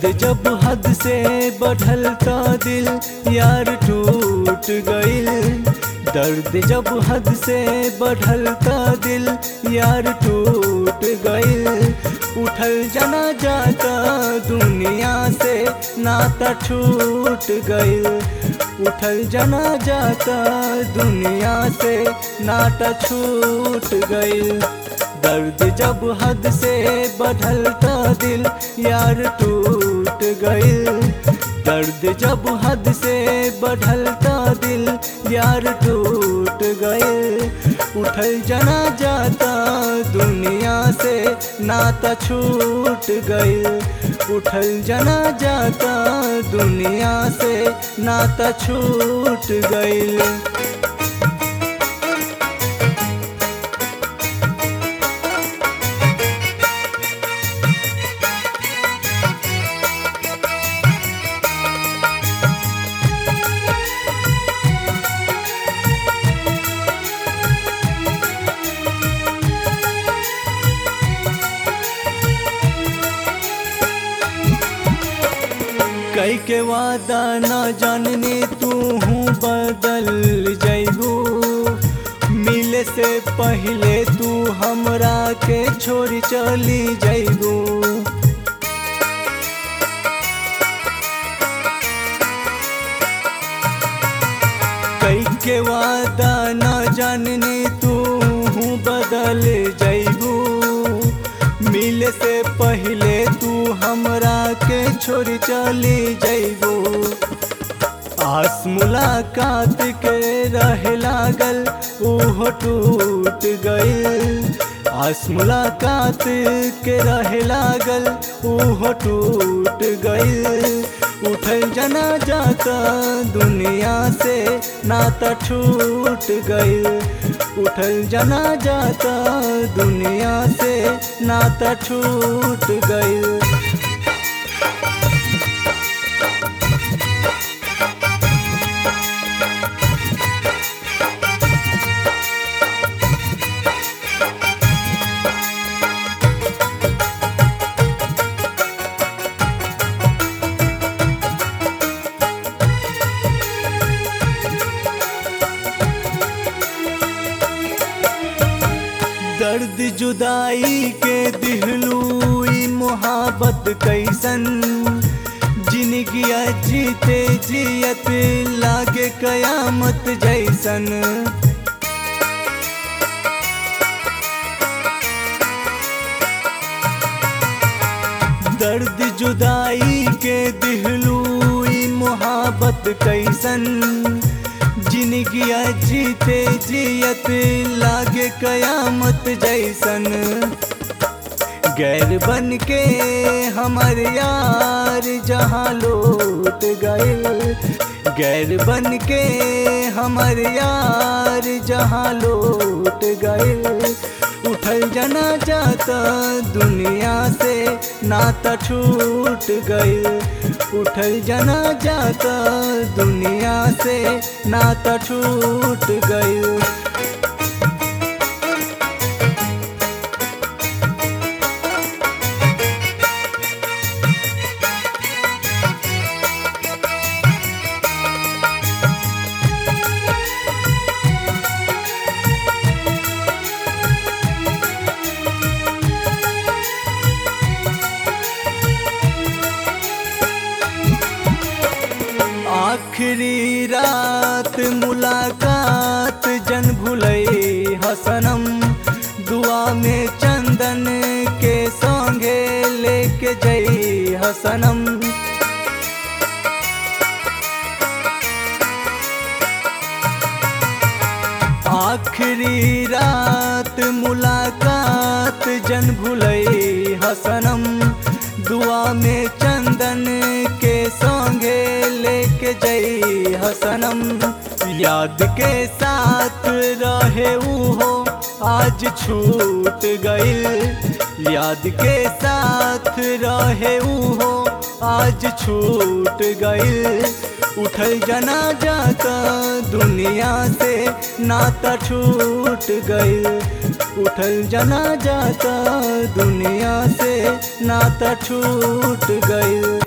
दर्द जब हद से बढ़ल तो दिल यार टूट गइल दर्द जब हद से बढ़ल तो दिल यार टूट गइल उठल जना जाता दुनिया से नाता छूट गइल उठल जना जाता दुनिया से नाता छूट गइल दर्द जब हद से बढ़ल तो दिल यार टूट गइल दर्द जब हद से बढ़ल तो दिल यार टूट गइल उठल जना जाता दुनिया से नाता छूट गइल उठल जना जाता दुनिया से नाता छूट गइल कई के वादा न जानने तू हूँ बदल जैबू मिले से पहले तू हमरा के छोड़ चली जैबू कई के वादा न जानने तू हूँ बदल जैबू मिले से पहले तू हमरा के छोड़ चली जैबू आस मुलाकात के रहे लागल ओहो टूट गइल आस मुलाकात के रहे लागल ओहो टूट गइल उठल जना जाता दुनिया से नाता छूट गइल उठल जना जाता दुनिया से नाता छूट गइल दर्द जुदाई के दिहलू ई मोहब्बत कैसन जिंदगी जीते जियत लागे कयामत जैसन दर्द जुदाई के दिहलू ई मोहब्बत कैसन जिंदगी जीते जियत लागे कयामत जैसन गैर बन के हमर यार जहाँ लौट गए गैर बन के हमर यार जहाँ लौट गए उठल जना जाता दुनिया से नाता छूट गए उठल जना जाता दुनिया से नाता छूट गए आखिरी रात मुलाकात जन भुलई हसनम दुआ में चंदन के संगे लेके जई हसनम आखिरी रात मुलाकात जन भुलई हसनम दुआ में चंदन के संगे लेके जई हसनम याद के साथ रहे हो आज छूट गइल याद के साथ रहे हो आज छूट गइल उठल जना जाता दुनिया से नाता छूट गइल उठल जना जाता दुनिया से नाता छूट गइल